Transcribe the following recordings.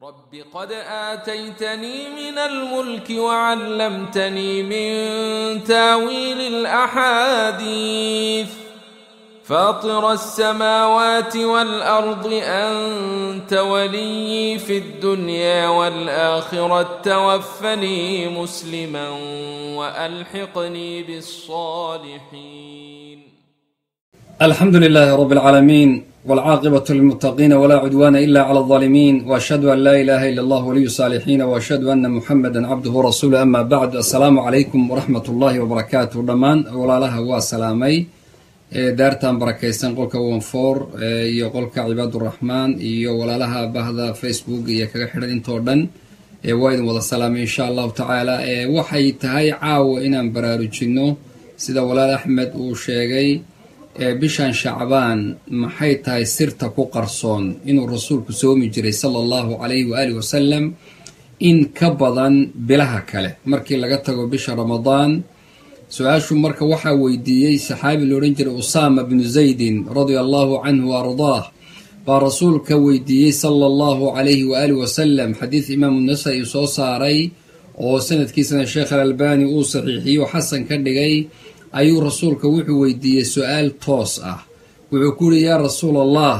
رب قد آتيتني من الملك وعلمتني من تاويل الأحاديث فاطر السماوات والأرض أنت ولي في الدنيا والآخرة توفني مسلما وألحقني بالصالحين الحمد لله رب العالمين والعاقبة للمتقين ولا عدوان إلا على الظالمين وأشهد أن لا إله إلا الله ولي الصالحين وأشهد أن محمدا عبده ورسوله أما بعد السلام عليكم ورحمة الله وبركاته dhammaan walaalaha waa salaamay daartan barakaysan qolka wonfor iyo qolka cibaaduraxmaan iyo walaalaha bahda facebook iyo kaga xidhan intoo dhan waa idin wada salaamay insha allahu tacaala waxay tahay caawa inaan baraarujinno sida walaal axmed uu sheegay bishan shacbaan maxay tahay sirta ku qarsoon inuu rasuulku soomi jiray sala allahu calayhi waaalih wasalam in ka badan bilaha kale markii laga tago bisha ramadaan su-aashu marka waxaa weydiiyey saxaabi la odhan jiray usaama bnu zaydin radia allahu canhu wa ardaah baa rasuulka weydiiyey sala allahu calayhi waaalih wasalam xadiid imaamu nasai soo saaray oo sanadkiisana sheekh alalbani uu saxiixiyo xasan ka dhigay ayuu rasuulka wuxuu weydiiyey su-aal toos ah wuxuu ku yihi yaa rasuul allah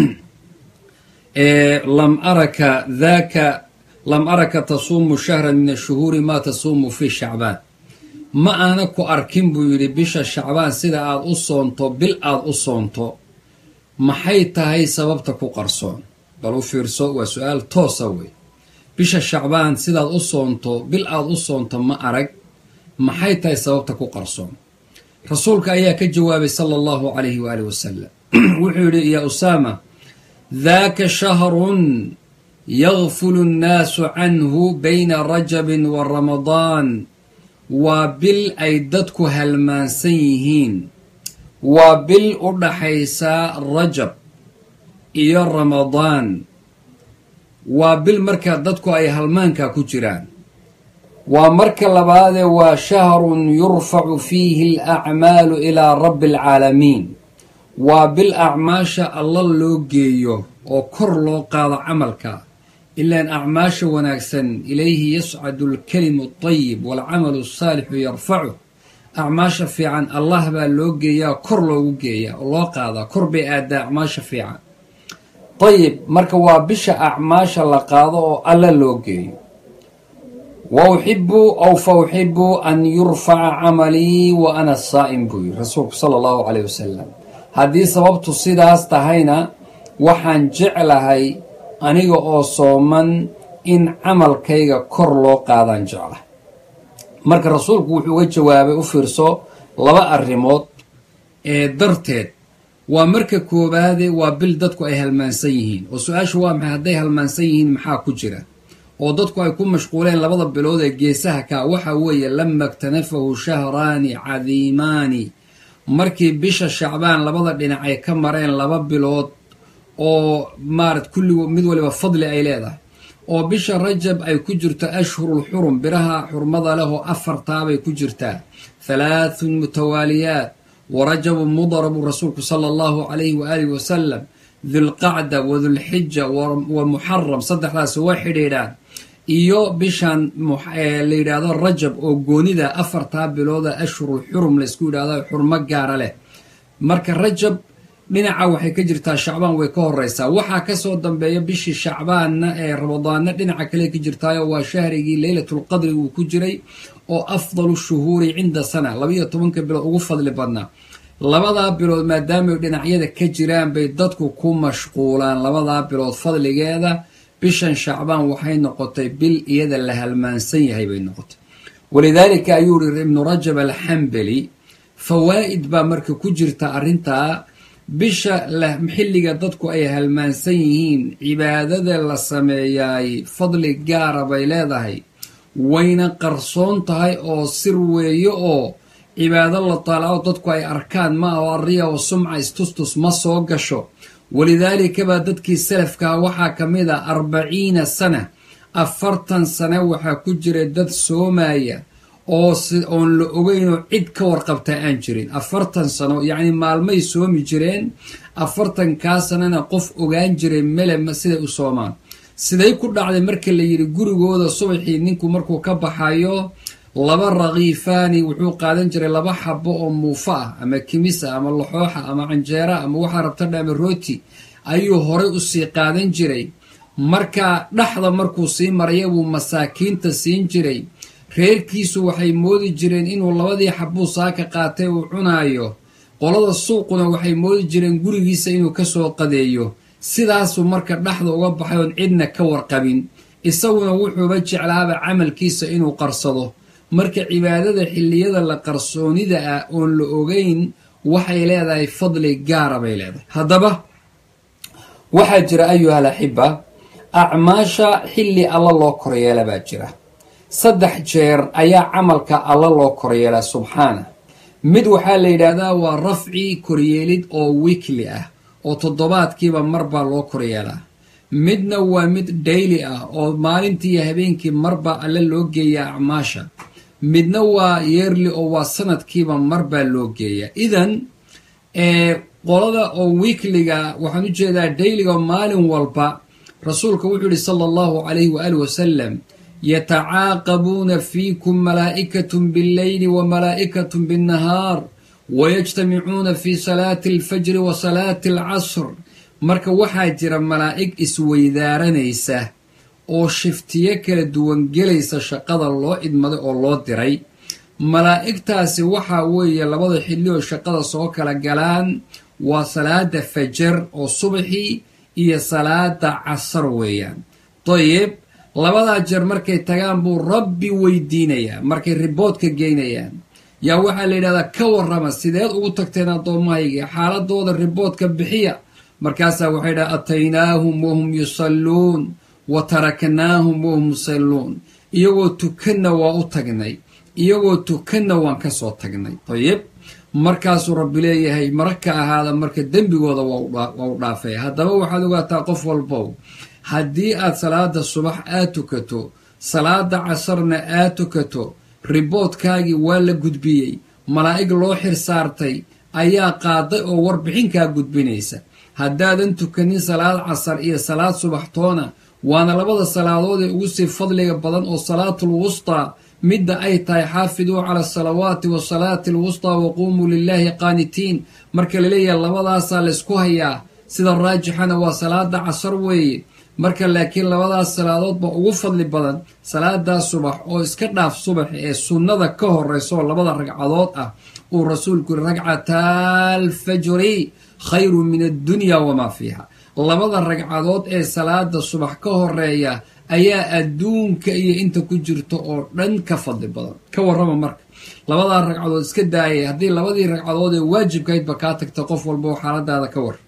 lam araka daka lam araka tasuumu shahran min ashuhuuri maa tasuumu fi shacbaan ma aana ku arkin buu yidhi bisha shacbaan sida aad u soonto bil aad u soonto maxay tahay sababta ku qarsoon bal u fiirso waa su-aal toosa wey bisha shacbaan sidaad u soonto bil aad u soonto ma arag maxay tahay sababta ku qarsoon rasuulka ayaa ka jawaabay sala allahu calayhi waaalih wasalam wuxuu yidhi yaa usaama daaka shahrun yakfulu nnaasu canhu bayna rajabin wa ramadaan waa bil ay dadku halmaansan yihiin waa bil u dhaxaysa rajab iyo ramadaan waa bil markaa dadku ay halmaanka ku jiraan waa marka labaadee waa shahrun yurfacu fiihi alacmaalu ilaa rabbi alcaalamiin waa bil acmaasha alla loo geeyo oo kor loo qaado camalka ilaan acmaasha wanaagsan ilayhi yascadu alkalimu altayib waalcamalu asaalixu yarfacu acmaasha fiican allah baa loo geeyaa kor loogu geeyaa oo loo qaadaa kor bay aadaa acmaasha fiican dayib marka waa bisha acmaasha la qaado oo alla loo geeyo wa uxibu aw fa uxibu an yurfaca camalii wa ana saa'im buu yiri rasuulku sala allahu caleyh wasalam haddii sababtu sidaas tahayna waxaan jeclahay aniga oo sooman in camalkayga kor loo qaadaan jeclahay marka rasuulku wuxuu uga jawaabay u fiirso laba arrimood ee darteed waa marka koowaade waa bil dadku ay halmaansan yihiin oo su-aashu waa maxay hadday halmaansan yihiin maxaa ku jira oo dadku ay ku mashquuleen labada bilood ee geesaha kaa waxa weeye lama ktanafahu shahraani cadiimaani markii bisha shacbaan labada dhinac ay ka mareen laba bilood oo maarat kulli mid waliba fadli ay leedahay oo bisha rajab ay ku jirto ashhurul xurum biraha xurmada leh oo afartaabay ku jirtaa halaathun mutawaaliyaat wa rajabun mudar buu rasuulku sala allahu calayhi waaalihi wasalam dulqacda wa dulxija wa muxaram saddexdaas way xidhiidhaan iyo bishan la yidhaahdo rajab oo goonida afartaa bilooda ashhurul xurum laysku yidhahdo xurmo gaara leh marka rajab dhinaca waxay ka jirtaa shacbaan way ka horeysaa waxaa kasoo dambeeya bishii shacbaanna ee ramadaanna dhinaca kale ka jirtaayo waa shahrigii leylatulqadri uu ku jiray oo afdalu shuhuuri cinda sana labaiyo tobanka bilood ugu fadli badnaa labadaa bilood maadaamay dhinacyada ka jiraan bay dadku ku mashquulaan labadaa bilood fadligeeda bishan shacbaan waxay noqotay bil iyada la halmaansan yahay bay noqotay walidaalika ayuu yiri ibnu rajab alxambali fawaa'id baa marka ku jirta arrintaa bisha xilliga dadku ay halmaansan yihiin cibaadada la sameeyaay fadli gaara bay leedahay wayna qarsoon tahay oo sir weeye oo cibaado la taalaco dadku ay arkaan ma aho arriya oo sumca istustus ma soo gasho walidaalika baa dadkii salafkaa waxaa ka mid a arbaciina sana afartan sane waxaa ku jira dad soomaya oo oon la ogeynoo cid ka warqabtaa aan jirin afartan sano yacni maalmay soomi jireen afartankaa sanana qof ogaan jiray mele siday u soomaan siday ku dhacday marka la yidhi gurigooda subaxii ninku markuu ka baxayo laba rakiifaani wuxuu qaadan jiray laba xabo oo muufa ah ama kimis ah ama laxooxa ama canjeera ama waxaa rabtadha ama rooti ayuu horay usii qaadan jiray marka dhexda markuu sii maraya buu masaakiinta siin jiray reerkiisu waxay moodi jireen inuu labadii xabuu saaka qaatay uu cunaayo qolada suuquna waxay moodi jireen gurigiisa inuu kasoo qadeeyo sidaasuu marka dhexda uga baxay oon cidna ka warqabin isaguna wuxuuba jeclaaba camalkiisa inuu qarsado marka cibaadada xilliyada la qarsoonida ah oon la ogeyn waxay leedahay fadli gaara bay leedahay haddaba waxaa jira ayuhal axiba acmaasha xilli alla loo koryeela baa jira saddex jeer ayaa camalka alla loo koryeelaa subxaana mid waxaa la yidhaahdaa waa rafci koryeelid oo wiikli ah oo toddobaadkiiba marbaa loo koryeelaa midna waa mid dhayli ah oo maalintii iyo habeenkii marbaa alle loo geeyaa acmaasha midna waa yeerli oo waa sanadkiiba marbaa loo geeyaa idan qolada oo wiikliga waxaan u jeedaa dhayliga maalin walba rasuulka wuxuu yihi sala allahu calayhi waali wasalam yatacaaqabuuna fiikum malaa'ikatun billeyli wa malaa'ikatun binnahaar wayajtamicuuna fi salaati alfajri wa salaati alcasr marka waxaa jira malaa'ig isweydaaranaysa oo shiftiyo kala duwan gelaysa shaqada loo idmaday oo loo diray malaa'igtaasi waxaa weeye labada xilli oo shaqada soo kala galaan waa salaada fajar oo subaxii iyo salaada casar weeyaan dayib labadaa jeer markay tagaan buu rabbi weydiinayaa markay riboodka geynayaan yaa waxaa la yidhahdaa ka warrama sideed ugu tagteen addoommahayga xaaladooda riboodka bixiya markaasaa waxay dhaha ataynaahum wahum yusalluun wa taraknaahum wahum yusalluun iyagoo tukanna waa u tagnay iyagoo tukanna waan ka soo tagnay dayib markaasuu rabbi leeyahay mara ka ahaada marka dembigooda waa u dhaafay haddaba waxaad ogaataa qof walbow haddii aad salaada subax aad tukato salaada casarna aad tukato riboodkaagii waa la gudbiyey malaa'ig loo xir saartay ayaa qaaday oo warbixinkaa gudbinaysa haddaadan tukanin salaad casar iyo salaad subaxtoona waana labada salaadood ee ugu sii fadliga badan oo salaatul wustaa midda ay tahay xaafiduu cala asalawaati wa salaati alwustaa wa quumuu lilaahi qaanitiin marka laleeyahay labadaasaa laysku hayaa sida raajixana waa salaada casar weeye marka laakiin labadaas salaadoodba ugu fadli badan salaadaa subax oo iska dhaaf subax ee sunnada ka horeysa oo labada ragcadood ah uu rasuulku yiri ragcataa alfajri khayru min addunya wamaa fiiha labada ragcadood ee salaada subax ka horeeya ayaa adduunka iyo inta ku jirta oo dhan ka fadli badan ka warrama marka labadaa ragcadood iska daayay haddii labadii ragcadood ee waajibkahaydba kaa tagta qof walba oo xaaladaada ka war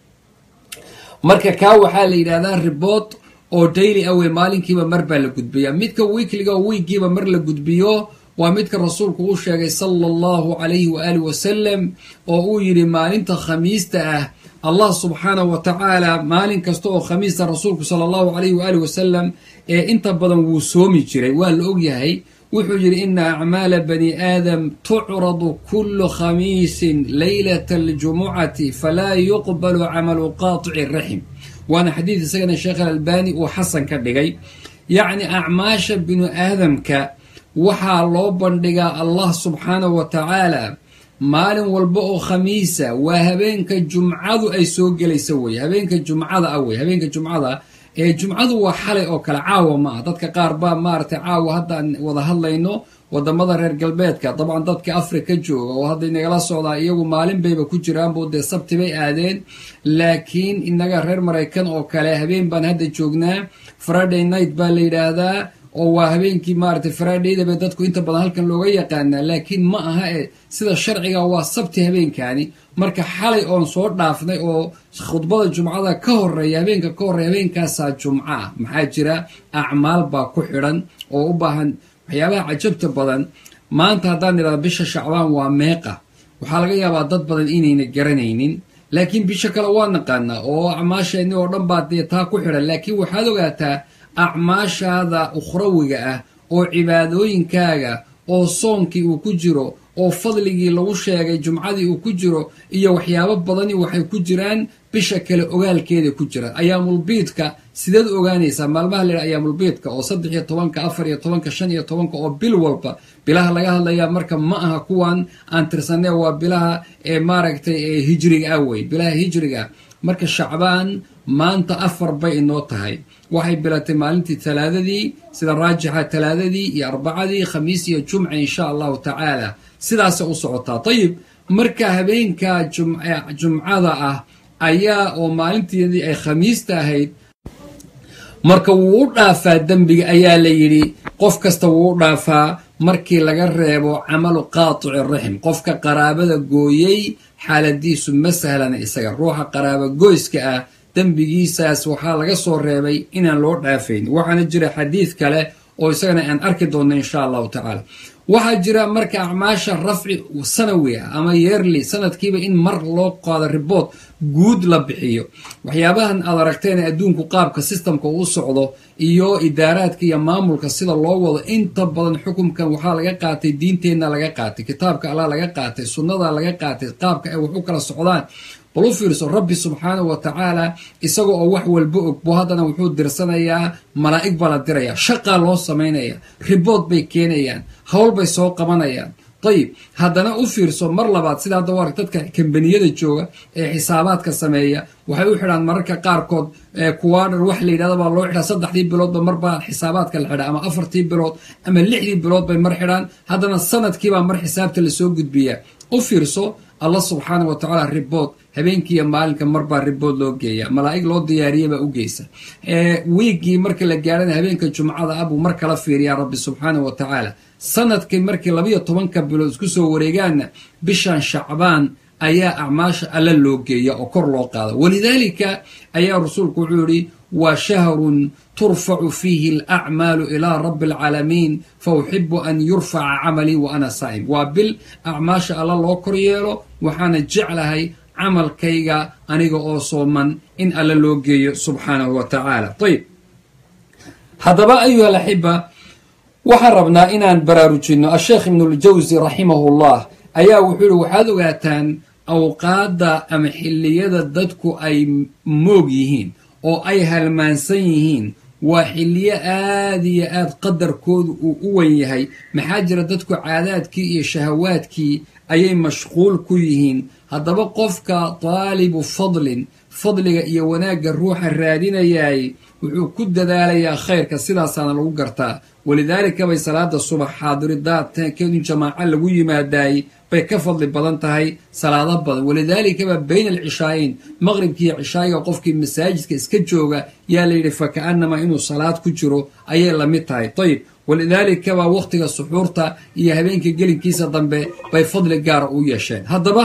marka kaa waxaa la yidhahdaa ribood oo daily awey maalinkiiba mar baa la gudbiyaa midka wiikliga oo wiigiiba mar la gudbiyo waa midka rasuulku uu sheegay sala allahu calayhi waaalih wasalam oo uu yidhi maalinta khamiista ah allah subxaanahu wa tacaala maalin kasta oo khamiista rasuulku sala allahu calayhi waaalih wasalam ee inta badan wuu soomi jiray waa la ogyahay wuxuu yidhi ina acmaala bani aadam tucradu kullu khamiisin leylata aljumucati falaa yuqbalu camalu qaatici raxim waana xadiid isagana sheekh alalbani uu xasan ka dhigay yacni acmaasha binu aadamka waxaa loo bandhigaa allah subxaanahu wa tacaala maalin walba oo khamiisa waa habeenka jumcadu ay soo gelaysa weye habeenka jumcada ah wey habeenka jumcada ee jumcadu waa xalay oo kale caawa ma ah dadka qaar baa maaragtay caawa haddaan wada hadlayno wadamada reer galbeedka dabcan dadka africa jooga oo hadda inagala socdaa iyagu maalin bayba ku jiraanbu dee sabti bay aadeen laakiin inaga reer maraykan oo kale habeen baan hadda joognaa friday night baa la yidhaahdaa oo waa habeenkii maaragtay fridaydaba dadku inta badan halkan looga yaqaanaa laakiin ma aha ee sida sharciga waa sabti habeenkaani marka xalay oon soo dhaafnay oo khudbada jumcada ka horeeya habeenka ka horreeya habeenkaasaa jumco ah maxaa jira acmaal baa ku xidhan oo u baahan waxyaabaha cajabta badan maanta haddaan idhahdo bisha shacbaan waa meeqa waxaa laga yaabaa dad badan inayna garanaynin laakiin bisha kale waa naqaanaa oo acmaasheenni oo dhan baa dee taa ku xidhan laakiin waxaad ogaataa acmaashaada ukhrawiga ah oo cibaadooyinkaaga oo soonkii uu ku jiro oo fadligii lagu sheegay jumcadii uu ku jiro iyo waxyaabo badani waxay ku jiraan bisha kale ogaalkeeda ku jiraan ayaamulbiidka sideed ogaanaysaa maalmaha layidhaha ayaamulbiidka oo saddex iyo tobanka afar iyo tobanka shan iyo tobanka oo bil walba bilaha laga hadlayaa marka ma aha kuwan aan tirsanee waa bilaha ee maaragtay ee hijriga ah wey bilaha hijriga ah marka shacbaan maanta afar bay inoo tahay waxay bilatay maalintii talaadadii sida raajixa talaadadii iyo arbacadii khamiis iyo jumca insha allahu tacaala sidaasay u socotaa ayib marka habeenka jumcada ah ayaa oo maalinteedii ay khamiista ahayd marka wuu u dhaafaa dembiga ayaa la yidhi qof kasta wuu u dhaafaa markii laga reebo camalu qaatici raxim qofka qaraabada gooyey xaaladiisu ma sahlana isaga ruuxa qaraaba goyska ah dembigiisaas waxaa laga soo reebay inaan loo dhaafayn waxaana jira xadiid kale oo isagana aan arki doonno insha allahu tacaala waxaa jira marka acmaasha rafci sanawi ah ama yeerli sanadkiiba in mar loo qaado ribood guud la bixiyo waxyaabahan aad aragteen adduunku qaabka sistamka uu socdo iyo idaaraadka iyo maamulka sida loo wado inta badan xukunkan waxaa laga qaatay diinteenna laga qaatay kitaabka allah laga qaatay sunnada laga qaatay qaabka ay wax u kala socdaan bal u fiirso rabbi subxaanahu wa tacaala isaga oo wax walba og buu haddana wuxuu dirsanayaa malaa'ig baa la dirayaa shaqaa loo samaynaya ribood bay keenayaan howl bay soo qabanayaan dayib haddana u fiirso mar labaad sida hadda war dadka kambaniyada jooga ee xisaabaadka sameeya waxay u xidhaan mararka qaarkood kuwaadhar wax la yidhahda baa loo xidhaa saddexdii biloodba marbaa xisaabaadka la xidhaa ama afartii bilood ama lixdii bilood bay mar xidhaan haddana sanadkiibaa mar xisaabta lasoo gudbiyaa u fiirso allah subxaana wa tacaala ribood habeenkiiyo maalinka marbaa ribood loo geeya malaa'ig loo diyaariyabaa u geysa wiiggii marka la gaarana habeenka jumcada ah buu mar kala fiiriyaa rabbi subxaana wa tacaala sanadkii markii labayo tobanka bilood isku soo wareegaanna bishan shacbaan ayaa acmaasha alla loo geeya oo kor loo qaada walidaalika ayaa rasuulku wuxuu yihi waa shahrun turfacu fiihi alacmaalu ilaa rabbi alcaalamiin fa uxibu an yurfaca camalii wa ana saa'im waa bil acmaasha alla loo kor yeelo waxaana jeclahay camalkayga aniga oo sooman in alla loo geeyo subxaanahu wa tacaala ayib haddaba ayuha alaxiba waxaan rabnaa inaan baraarujinno asheekh ibnuljawsi raximahullah ayaa wuxuu yihi waxaad ogaataan awqaadda ama xilliyada dadku ay moog yihiin oo ay halmaansan yihiin waa xilliyo aada iyo aad qadarkoodu uu u wen yahay maxaa jira dadku caadaadkii iyo shahawaadkii ayay mashquul ku yihiin haddaba qofka daalibu fadlin fadliga iyo wanaagga ruuxa raadinayaay wuxuu ku dadaalayaa khayrka sidaasaana lagu gartaa walidaalika bay salaada subax xaadiridaadkeedu in jamaaco lagu yimaadaay bay ka fadli badan tahay salaado badan walidaalikaba bayna alcishaayeyn maqribkiiyo cishaayiga qofkii masaajidka iska jooga yaa layidhi fa ka'annamaa inuu salaad ku jiro ayay la mid tahay ayib walidaalikaba wakhtiga suxuurta iyo habeenka gelinkiisa dambe bay fadli gaara u yeesheen haddaba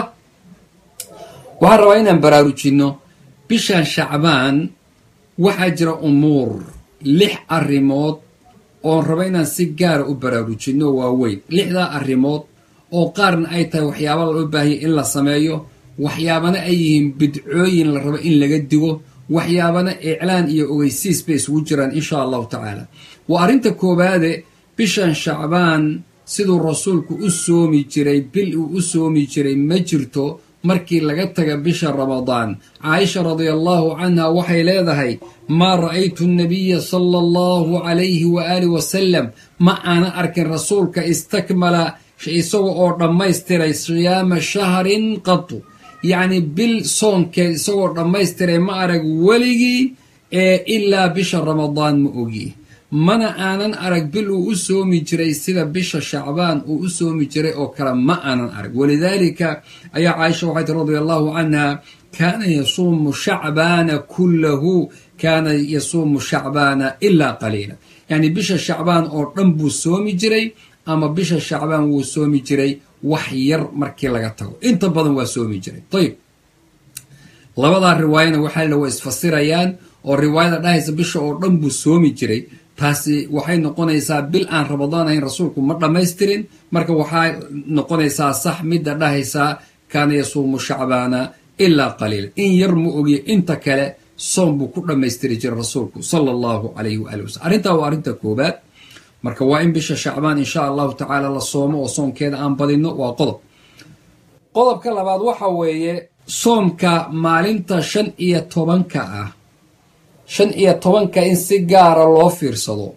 waxaan rabaa inaan baraarujinno bishan shacbaan waxaa jira umuur lix arrimood oon raba inaan si gaara u baraarujinno waaweyn lixdaa arrimood oo qaarna ay tahay waxyaaba loo baahaya in la sameeyo waxyaabana ay yihiin bidcooyin la rabo in laga digo waxyaabana iclaan iyo ogeysiis bay isugu jiraan insha allahu tacaala waa arrinta koowaade bishan shacbaan siduu rasuulku u soomi jiray bil uu u soomi jiray ma jirto markii laga taga bisha ramadaan caaisha radia allahu canha waxay leedahay maa ra'aytu nabiya sala allahu calayhi waaalih wasalam ma aana arkin rasuulka istakmala isaga oo dhammaystiray siyaama shahrin qatu yacni bil soonkeed isagoo dhammaystiray ma arag weligii ee ilaa bisha ramadaan ma ogi mana aanan arag bil uu u soomi jiray sida bisha shacbaan uu u soomi jiray oo kale ma aanan arag walidaalika ayaa caaisha waxay tii radia allahu canha kaana yasuumu shacbaana kullahu kaana yasuumu shacbaana ilaa qaliila yacni bisha shacbaan oo dhan buu soomi jiray ama bisha shacbaan wuu soomi jiray wax yar markii laga tago inta badan waa soomi jiray ayib labadaa riwaayana waxaa la waa isfasirayaan oo riwaayada dhahaysa bisha oo dhan buu soomi jiray taasi waxay noqonaysaa bil aan ramadaan ahayn rasuulku ma dhammaystirin marka waxaa noqonaysaa sax midda dhahaysaa kaana yasuumu shacbaana ilaa qaliila in yar ma ogiye inta kale soom buu ku dhammaystiri jiray rasuulku sala allahu calayhi waali wasalam arrintaa waa arrinta koobaad marka waa in bisha shacbaan insha allahu tacaala la soomo oo soomkeeda aan badinno waa qodob qodobka labaad waxa weeye soomka maalinta shan iyo tobanka ah shan iyo tobanka in si gaara loo fiirsado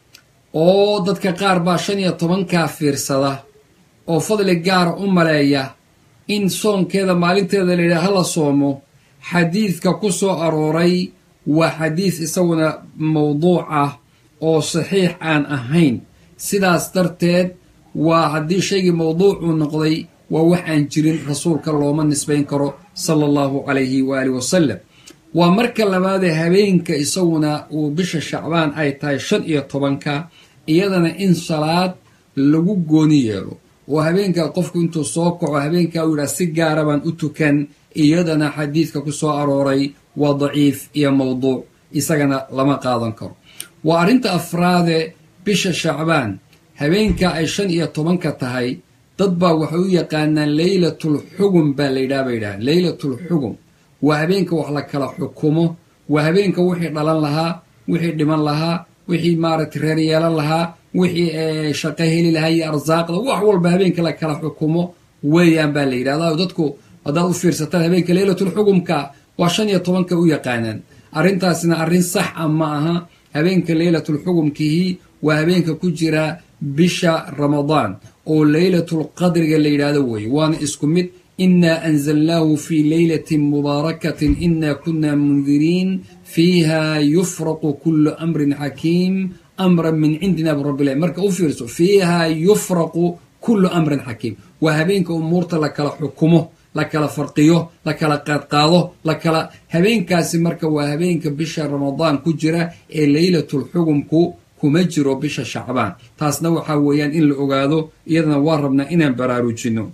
oo dadka qaar baa shan iyo tobankaa fiirsada oo fadli gaara u maleeya in soonkeeda maalinteeda layidhaha hala soomo xadiidka ku soo arooray waa xadiid isaguna mawduuc ah oo saxiix aan ahayn sidaas darteed waa haddii shaygii mawduucuu noqday waa wax aan jirin rasuulka looma nisbayn karo sala allahu calayhi waaalih wasalam waa marka labaadee habeenka isaguna uu bisha shacbaan ay tahay shan iyo tobanka iyadana in salaad lagu gooni yeelo oo habeenka qofku intuu soo kaco habeenkaa uu yidhaha si gaara baan u tukan iyadana xadiidka ku soo arooray waa daciif iyo mawduuc isagana lama qaadan karo waa arrinta afraade bisha shacbaan habeenka ay shan iyo tobanka tahay dad baa waxay u yaqaanaan leylatul xugum baa layidhaha bay yidhaha leylatul xugum waa habeenka wax la kala xukumo waa habeenka wixii dhalan lahaa wixii dhiman lahaa wixii maaragtay reer yeelan lahaa wixii shaqo heli lahaa iyo arsaaqda wax walba habeenka la kala xukumo weeyaan baa la yidhahdaa dadku haddaad u fiirsataan habeenka leylatul xugumka waa shan iyo tobanka u yaqaanaan arrintaasna arrin sax a ma aha habeenka leylatul xugumkihi waa habeenka ku jira bisha ramadaan oo leylatul qadriga la yidhaahdo weeye waana isku mid inaa anzalnaahu fii leylatin mubaarakatin inaa kunna mundiriin fiiha yufraqu kullu amrin xakiim amran min cindina birabbilahi marka u fiirso fiiha yufraqu kullu amrin xakiim waa habeenka umuurta la kala xukumo la kala farqiyo la kala qaadqaado la kala habeenkaasi marka waa habeenka bisha ramadaan ku jira ee leylatul xugumku kuma jiro bisha shacbaan taasna waxaa weeyaan in la ogaado iyadana waa rabnaa inaan baraarujinno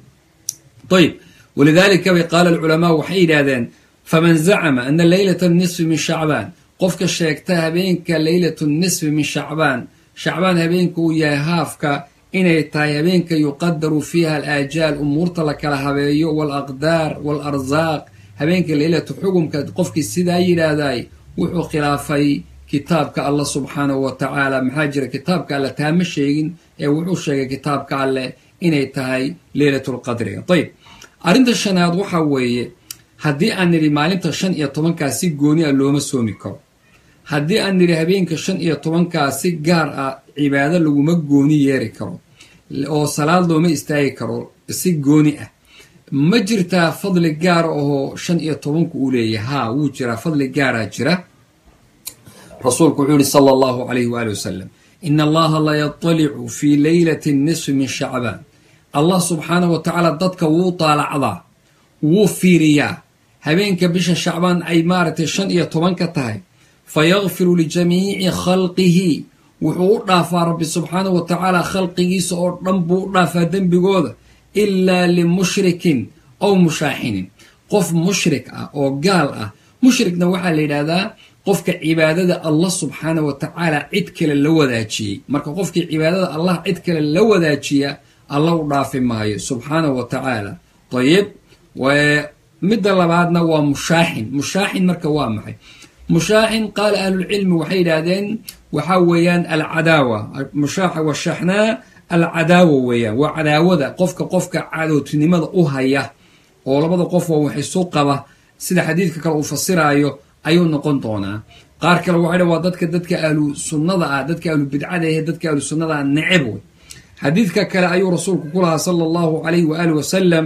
ayb walidaalika bay qaala alculamaa waxay yidhaahdeen faman zacama ana leylata nisfi min shacbaan qofka sheegta habeenka leylatu nisfi min shacbaan shacbaan habeenka uu yahay haafka inay tahay habeenka yuqadaru fiiha alaajaal umuurta la kala habeeyo waalaqdaar waalarsaaq habeenka leylatu xugumka qofkii sidaa yidhaahday wuxuu khilaafay kitaabka allah subxaanahu wa tacaala maxaa jira kitaabka alle taama sheegin ee wuxuu sheegay kitaabka alleh inay tahay leylatulqadriga ayb arrinta shanaad waxaa weeye haddii aan nidhi maalinta shan iyo tobankaa si gooni ah looma soomi karo haddii aan nidhi habeenka shan iyo tobankaa si gaar ah cibaado laguma gooni yeeri karo oo salaad looma istaagi karo si gooni ah ma jirtaa fadli gaara ahoo shan iyo tobanku uu leeyahy haa wuu jiraa fadli gaaraa jira rasuulku wuxuu yihi sala allahu calayhi waali wasalam ina allaha la yatalicu fii leylati nisfi min shacbaan allah subxaanahu wa tacaala dadka wuu taalacdaa wuu fiiriyaa habeenka bisha shacbaan ay maaragtay shan iyo tobanka tahay fa yakfiru lijamiici khalqihi wuxuu u dhaafaa rabbi subxaanahu wa tacaala khalqigiisa oo dhan buu u dhaafaa dembigooda ilaa limushrikin ow mushaaxinin qof mushrik ah oo gaal ah mushrikna waxaa la yidhaahdaa qofka cibaadada allah subxaanah wa tacaala cid kale la wadaajiyey marka qofkii cibaadada allah cid kale la wadaajiya alla u dhaafi maayo subxaanahu wa tacaala dayib midda labaadna waa mushaaxin mushaaxin marka waa maxay mushaaxin qaala ahlulcilmi waxay yidhaahdeen waxaa weeyaan alcadaawa mushaaxa washaxnaa alcadaawa weeyaan waa cadaawada qofka qofka cadowtinimada u haya oo labada qof oo wax isu qaba sida xadiidka kale uu fasiraayo ayuu noqon doonaa qaar kale waxay dha waa dadka dadka ahlu sunnada ah dadka ahlu bidcada ahe dadka ahlu sunnada ah neceb wey xadiidka kale ayuu rasuulku ku lahaa sala allahu calayhi waaalih wasalam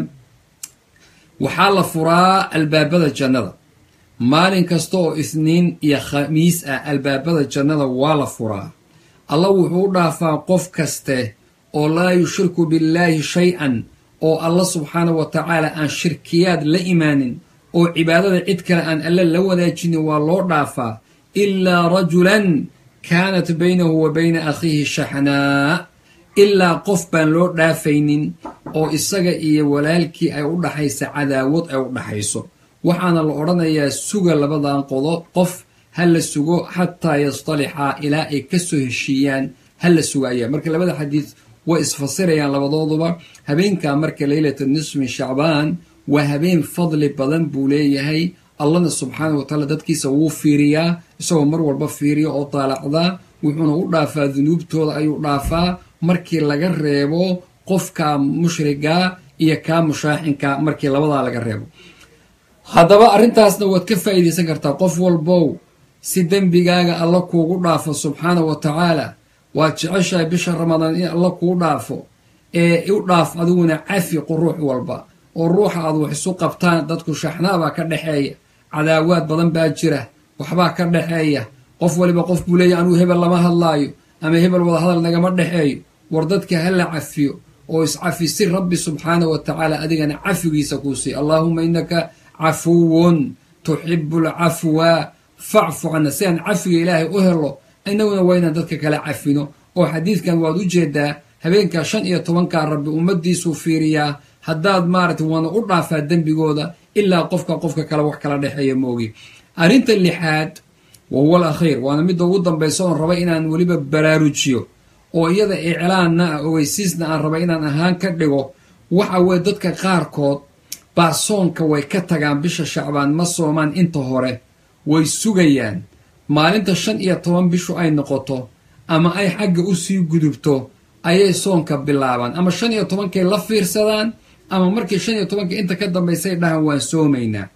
waxaa la furaa albaabada jannada maalin kasta oo isniin iyo khamiis ah albaabada jannada waa la furaa allah wuxuu u dhaafaa qof kaste oo laa yushriku billaahi shay-an oo allah subxaanahu wa tacaala aan shirkiyaad la imaanin oo cibaadada cid kale aan alle la wadaajinin waa loo dhaafaa ilaa rajulan kaanat baynahu wa bayna akhiihi shaxnaa ilaa qof baan loo dhaafaynin oo isaga iyo walaalkii ay u dhaxaysa cadaawad ay u dhaxayso waxaana la odhanayaa suga labadan qodo qof ha la sugo xataa yastalixaa ilaa ay ka soo heshiiyaan ha la sugaaya marka labada xadiid way isfasirayaan labadooduba habeenkaa marka leylata nisfi shacbaan waa habeen fadli badan buu leeyahay allahna subxaana wa tacaala dadkiisa wuu fiiriyaa isagoo mar walba fiiriya oo daalacdaa wuxuuna u dhaafaa dunuubtooda ayuu dhaafaa markii laga reebo qofka mushrigaa iyo kaa mushaaxinka markii labadaa laga reebo haddaba arrintaasna waad ka faa'iidaysan kartaa qof walbow si dembigaaga alla kuugu dhaafo subxaana wa tacaala waad jeceshahay bisha ramadaan in alla kuu dhaafo ee u dhaaf adiguna cafi ruux walba oo ruuxa aad wax isu qabtaan dadku shaxnaabaa ka dhexeeya cadaawaad badan baa jira waxbaa ka dhexeeya qof waliba qof buu leeya anuu hebel lama hadlaayo ama hebel wada hadal nagama dhexeeyo war dadka ha la cafiyo oo iscafi si rabbi subxaana wa tacaala adigana cafigiisa kuu siiy allaahuma innaka cafuwun tuxibu alcafwa facfu cana si aan cafiga ilaahay u helo inaguna waa inaan dadka kala cafino oo xadiidkan waad u jeedaa habeenkaa shan iyo tobankaa rabbi ummadiisuu fiiriyaa haddaad maaragtay waana u dhaafaa dembigooda ilaa qofka qofka kale wax kala dhexeeya moogi arrinta lixaad wa huwa al akhiir waana midda ugu dambaysa oon raba inaan weliba baraarujiyo oo iyada iclaanna ah ogeysiisna aan raba inaan ahaan ka dhigo waxa weye dadka qaarkood baa soonka way ka tagaan bisha shacbaan ma soomaan inta hore way sugayaan maalinta shan iyo toban bishu ay noqoto ama ay xagga usii gudubto ayay soonka bilaabaan ama shan iyo tobankay la fiirsadaan ama markii shan iyo tobanka inta ka dambaysay dhahan waan soomaynaa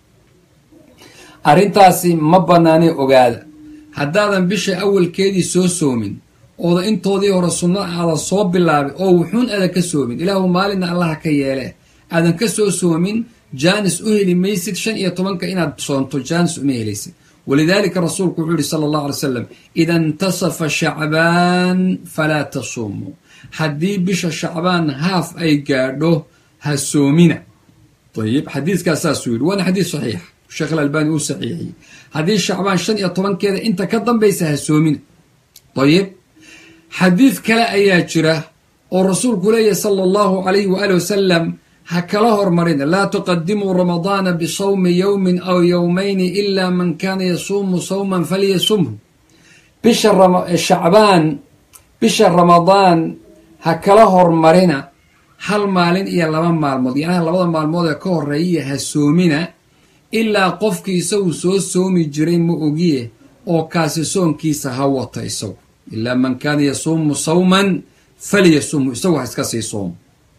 arrintaasi ma bannaanay ogaada haddaadan bisha awalkeedii soo soomin ooda intoodii hore sunno aadan soo bilaabin oo wuxuun aadan ka soomin ilaahu maalinna allaha ka yeele aadan ka soo soomin jaanis u heli maysid shan iyo tobanka inaad soonto jaanis uma helaysid walidaalika rasuulku wuxuu yihi sala allahu alay slam ida intasafa shacbaan falaa tasuumuu haddii bisha shacbaan haaf ay gaadho ha soomina ayib xadiiskaas saasuu yidhi waana xadiis saxiix sheekh alalbani uu saxiixiyey haddii shacbaan shan iyo tobankeeda inta ka dambaysa ha soomina ayib xadiid kale ayaa jira oo rasuulku leeyahy sala allahu calayhi waali wasalam ha kala hormarina laa tuqadimuu ramadaana bisawmi yowmin aw yowmayni ila man kaana yasuumu sawman falyasumhu bisha shacbaan bisha ramadaan ha kala hormarina hal maalin iyo laba maalmood yacnaha labada maalmood ee ka horeeya ha soomina ilaa qofkii isagu soo soomi jiray ma ogiye oo kaasi soonkiisa ha wata isagu ilaa man kaana yasuumu sawman falyasumhu isagu ha iska sii soomo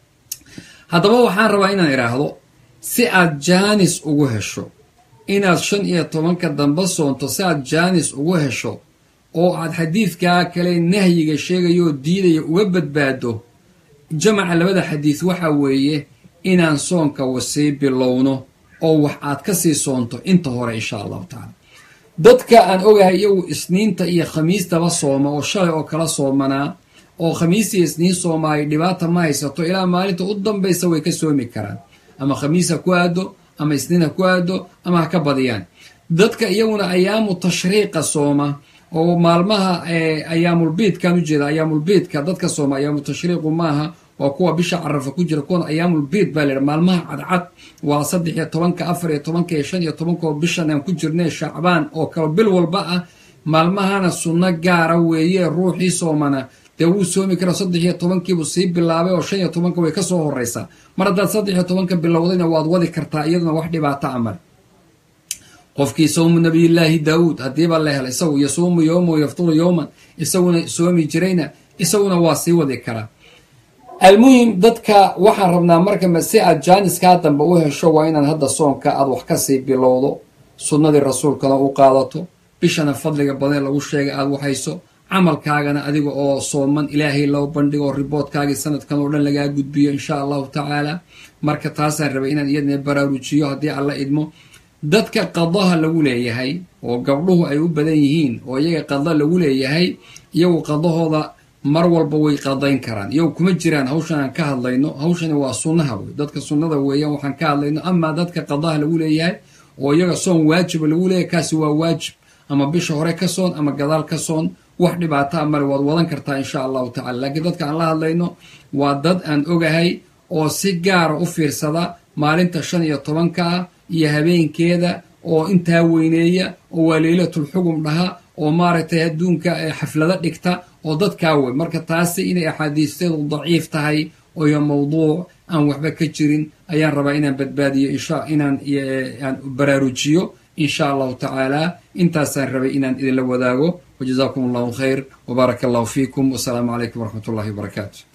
haddaba waxaan rabaa inaan idhaahdo si aad jaanis ugu hesho inaad shan iyo tobanka dambe soonto si aad jaanis ugu hesho oo aad xadiidkaa kale nahyiga sheegayooo diidaya uga badbaado jamaca labada xadiid waxa weeye inaan soonka wasii bilowno oo wax aad ka sii soonto inta hore insha allahu tacaala dadka aan ogahay iyagu isniinta iyo khamiistaba sooma oo shalay oo kala soomanaa oo khamiis iyo isniin soomaayo dhibaata ma haysato ilaa maalinta u dambaysa way ka soomi karaan ama khamiis ha ku aado ama isniin ha ku aado ama ha ka badiyaan dadka iyaguna ayaamu tashriiqa sooma oo maalmaha ayaamulbiidkan ujeeda ayaamulbiidka dadka sooma ayaamu tashriiqu maaha waa kuwa bisha carafa ku jira kuwan ayaamulbiid baa laydha maalmaha cadcad waa saddex iyo tobanka afar iyo tobanka iyo shan iyo tobanka oo bishan aan ku jirnay shacbaan oo kale bil walba ah maalmahana sunno gaara weeye ruuxii soomana dee wuu soomi kara saddex iyo tobankiibuu sii bilaabay oo shan iyo tobanka way kasoo horeysaa mar haddaad saddex iyo tobanka bilowdayna waad wadi kartaa iyaduna wax dhibaato amal qofkii sawmu nabiyillaahi daawuud haddiiba la hela isagu yasuumu yowma yafturu yowman isaguna soomi jirayna isaguna waa sii wadi karaa almuhim dadka waxaan rabnaa marka si aad jaaniskaa dambe u hesho waa inaad hadda soonka aad wax kasii bilowdo sunnadii rasuulkana u qaadato bishana fadliga badan lagu sheegay aad waxayso camalkaagana adiga oo sooman ilaahay loo bandhigo riboodkaagii sanadkan oo dhan lagaa gudbiyo insha allahu tacaala marka taasaan rabay inaan iyadna baraarujiyo haddii alla idmo dadka qadaha lagu leeyahay oo gabdhuhu ay u badan yihiin oo iyaga qada lagu leeyahay iyagu qadahooda mar walba way qadayn karaan iyagu kuma jiraan hawshan aan ka hadlayno hawshani waa sunnaha wey dadka sunnada weeyaan waxaan ka hadlayno amaa dadka qadaha lagu leeyahay oo iyaga soon waajiba lagu leeyahay kaasi waa waajib ama bisha hore ka soon ama gadaal ka soon wax dhibaataa male waad wadan kartaa insha allahu tacala laakiin dadka aan la hadlayno waa dad aan ogahay oo si gaara u fiirsada maalinta shan iyo tobanka ah iyo habeenkeeda oo intaa weyneeya oo waa leylatulxugum dhaha oo maaragtay adduunka xaflado dhigta oo dadkaa wey marka taasi inay axaadiisteedu daciif tahay oyo mawduuc aan waxba ka jirin ayaan rabaa inaan badbaadiyo inaan aan baraarujiyo insha allahu tacaala intaasaan rabay inaan idinla wadaago wajazaakum allahu khayr wbaaraka allahu fiikum wasalaamu calaykum waraxmat ullahi wabarakaatu